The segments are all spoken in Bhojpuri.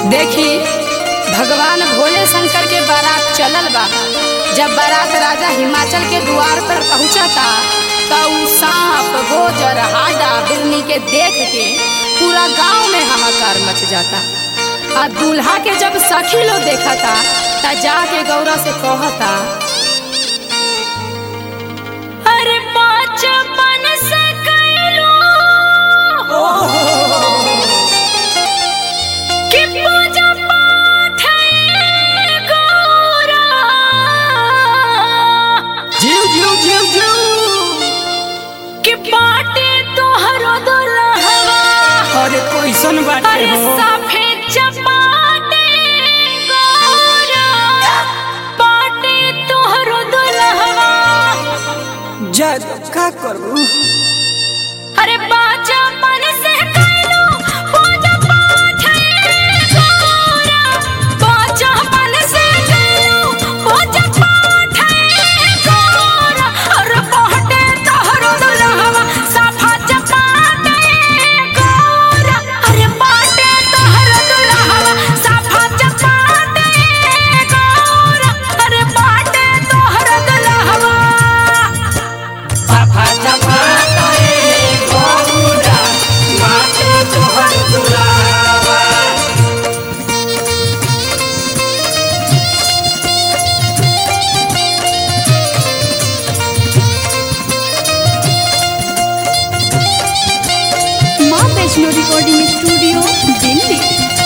देखी भगवान भोले शंकर के बारात चलल बा जब बारात राजा हिमाचल के द्वार पर पहुंचा था तो उ सांप गोजर हाडा बिरनी के देख के पूरा गांव में हाहाकार मच जाता आ दूल्हा के जब सखी लोग देखा था त जाके गौरा से कहता अरे बचपन से कैलो कि पूजा पाठ है गौरा जीव जीव जीव जीव कि बाटे तोहरो दुल्हवा अरे कैसन बाटे अरे हो सफेद चपाटे गौरा बाटे तोहरो दुल्हवा जा का करू अरे बाजा मन से कैलो पूजा पाठ है गौरा बाजा मन से कैलो पूजा पाठ है गौरा अरे बाटे तोहरो दुल्हवा सफा चपाटे गौरा अरे बाटे तोहरो दुल्हवा सफा चपाटे गौरा अरे बाटे तोहरो दुल्हवा पापा चपा करे गौरा माथे तोहर दुलावा माँ वैष्णो रिकॉर्डिंग स्टूडियो दिल्ली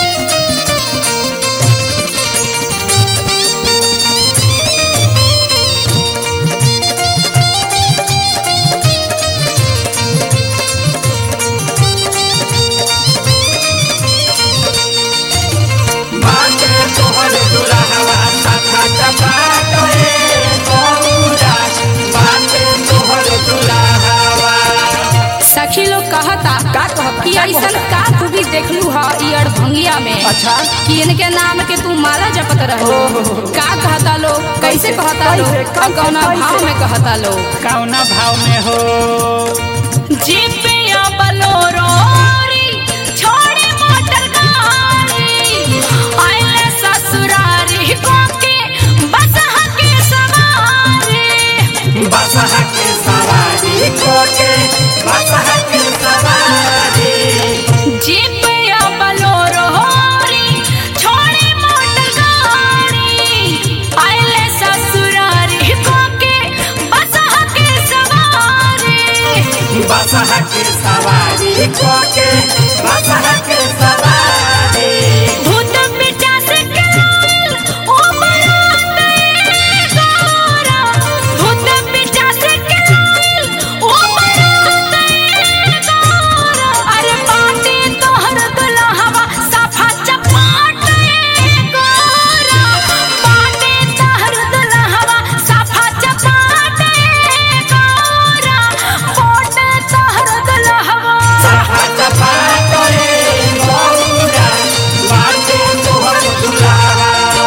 माथे तोहर दुलावा पापा चपा करे गौरा माथे तोहर दुलावा सखी लोग कहता का कहता कि का ऐसन कहता? का तू भी देखलू हा ई अड़भंगिया में अच्छा कि इनके नाम के तू माला जपत रहो का कहता लोग कैसे कहता लोग कैसे, और कौना कैसे? भाव में कहता लोग कौना भाव में हो जीपिया बलोरो छोड़े मोटर गाड़ी आइले ससुरारी को के बस के सवारी बसहा के सवारी कोके बसहा के सवारी जीपिया बलोरो छोड़े मोटर गाड़ी आइले ससुरारी को के बस के सवारी बसहा के सवारी कोके बसहा के सवारी भूत पिचास के लाल ओ बराते गौरा भूत पिचास के लाल ओ बराते गौरा अरे पाटे तोहर दुल्हवा सफा चपाटे गौरा पाटे तोहर दुल्हवा सफा चपाटे गौरा पाटे तोहर दुल्हवा सहा चपा करे गौरा माथे तोहर दुलावा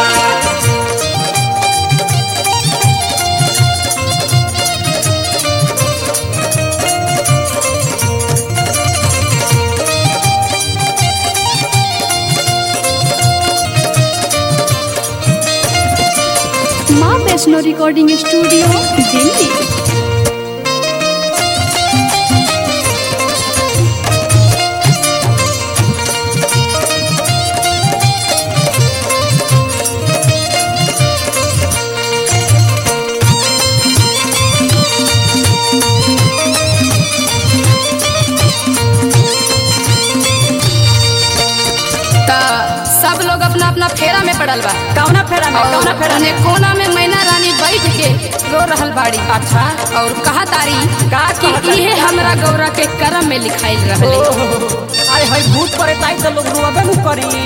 माँ वैष्णो रिकॉर्डिंग स्टूडियो दिल्ली ता सब लोग अपना अपना फेरा में पड़ल बा कौना फेरा में कौना और फेरा में ओने कोना में मैना रानी बैठ के रो रहल बाड़ी अच्छा और कहा तारी का कि कहतारी? इहे हमरा गौरा के करम में लिखाइल रहले ओहो अरे हई भूत परे ताई तो लोग रुआबे नु करी